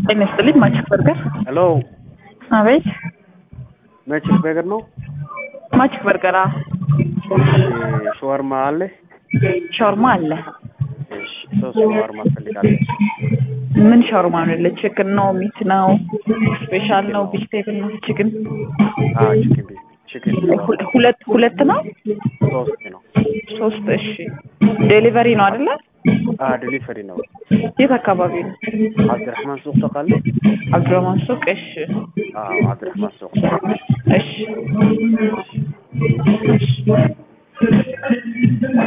ጤና ይስጥልኝ ማችክ በርገር። ሄሎ አቤት መችስ በርገር ነው። ማችክ በርገር። አዎ። ሸዋርማ አለ። ሻውርማ አለ። እሺ ሶስት ሸዋርማ ፈልጋለሁ። ምን ሻውርማ ነው? ለቺክን ነው? ሚት ነው? ስፔሻል ነው? ቬጅቴብል ነው? ቺክን አዎ ቺክን ቤት ቺክን ሁ- ሁለት ሁለት ነው? ሶስት ነው። ሶስት እሺ። ዴሊቨሪ ነው አይደለ? አዎ ዴሊቨሪ ነው። የት አካባቢ ነው? አብድራህማን ሱቅ ታውቃለህ? አብዱራማን ሱቅ። እሺ አዎ አብድራህማን ሱቅ እሺ